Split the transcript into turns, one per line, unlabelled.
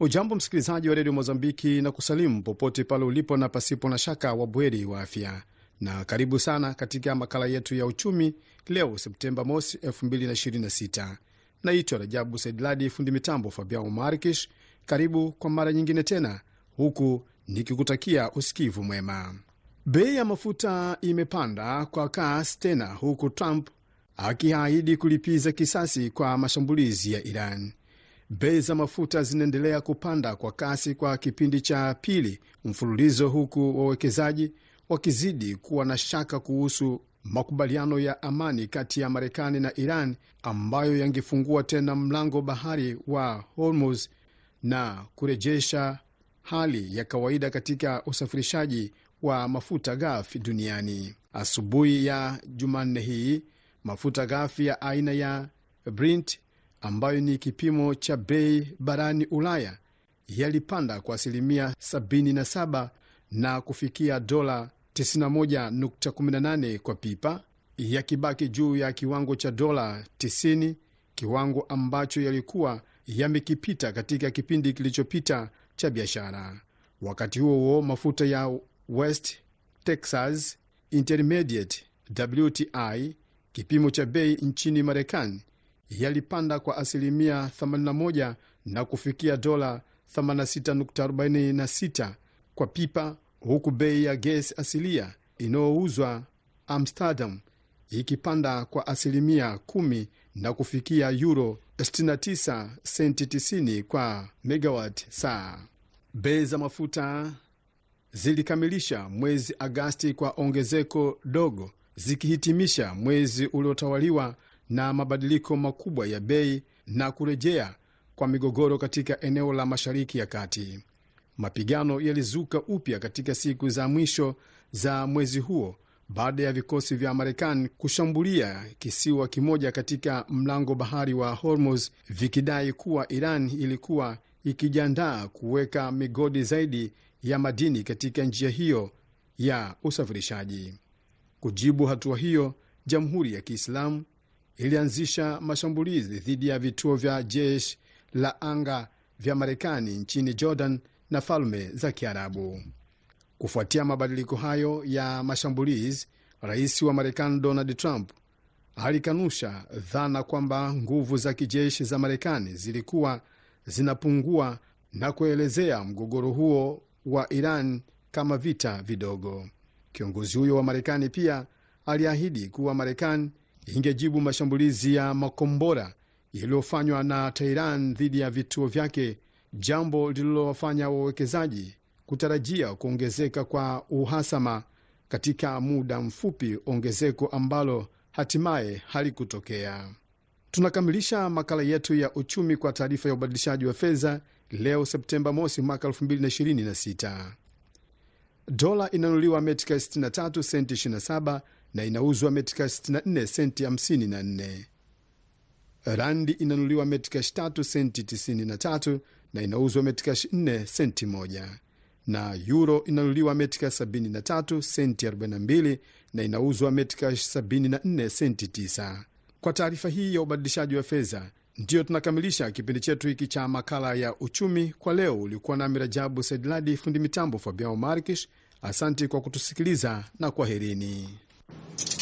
Ujambo msikilizaji wa redio Mozambiki na kusalimu popote pale ulipo na pasipo na shaka wa bweri wa afya, na karibu sana katika makala yetu ya uchumi leo Septemba mosi 2026. Naitwa Rajabu Saidladi, fundi mitambo Fabian Markish. Karibu kwa mara nyingine tena, huku nikikutakia usikivu mwema. Bei ya mafuta imepanda kwa kasi tena, huku Trump akiahidi kulipiza kisasi kwa mashambulizi ya Iran. Bei za mafuta zinaendelea kupanda kwa kasi kwa kipindi cha pili mfululizo, huku wawekezaji wakizidi kuwa na shaka kuhusu makubaliano ya amani kati ya Marekani na Iran ambayo yangefungua tena mlango bahari wa Hormuz na kurejesha hali ya kawaida katika usafirishaji wa mafuta ghafi duniani. Asubuhi ya Jumanne hii mafuta ghafi ya aina ya Brent ambayo ni kipimo cha bei barani Ulaya yalipanda kwa asilimia 77 na kufikia dola 91.18 kwa pipa, yakibaki juu ya kiwango cha dola 90, kiwango ambacho yalikuwa yamekipita katika kipindi kilichopita cha biashara. Wakati huo huo, mafuta ya West Texas Intermediate WTI, kipimo cha bei nchini Marekani, yalipanda kwa asilimia 81 na kufikia dola 86.46 kwa pipa, huku bei ya gesi asilia inayouzwa Amsterdam ikipanda kwa asilimia 10 na kufikia euro 69 senti 90 kwa megawat saa. Bei za mafuta zilikamilisha mwezi Agasti kwa ongezeko dogo, zikihitimisha mwezi uliotawaliwa na mabadiliko makubwa ya bei na kurejea kwa migogoro katika eneo la Mashariki ya Kati. Mapigano yalizuka upya katika siku za mwisho za mwezi huo baada ya vikosi vya Marekani kushambulia kisiwa kimoja katika mlango bahari wa Hormuz, vikidai kuwa Iran ilikuwa ikijiandaa kuweka migodi zaidi ya madini katika njia hiyo ya usafirishaji. Kujibu hatua hiyo, Jamhuri ya Kiislamu ilianzisha mashambulizi dhidi ya vituo vya jeshi la anga vya Marekani nchini Jordan na Falme za Kiarabu. Kufuatia mabadiliko hayo ya mashambulizi, rais wa Marekani Donald Trump alikanusha dhana kwamba nguvu za kijeshi za Marekani zilikuwa zinapungua na kuelezea mgogoro huo wa Iran kama vita vidogo. Kiongozi huyo wa Marekani pia aliahidi kuwa Marekani ingejibu mashambulizi ya makombora yaliyofanywa na Tehran dhidi ya vituo vyake, jambo lililowafanya wawekezaji kutarajia kuongezeka kwa uhasama katika muda mfupi, ongezeko ambalo hatimaye halikutokea. Tunakamilisha makala yetu ya uchumi kwa taarifa ya ubadilishaji wa fedha leo Septemba mosi mwaka 2026. Dola inanunuliwa metika 63 senti 27 na inauzwa metika 64 senti 54. Randi inanunuliwa metika 3 senti 93 na inauzwa metika 4 senti 1, na euro inanunuliwa metika 73 senti 42 na inauzwa metika 74 senti 9. Kwa taarifa hii ya ubadilishaji wa fedha ndiyo tunakamilisha kipindi chetu hiki cha makala ya uchumi kwa leo. Ulikuwa nami Rajabu Saidladi, fundi mitambo Fabian Markish. Asante kwa kutusikiliza na kwaherini.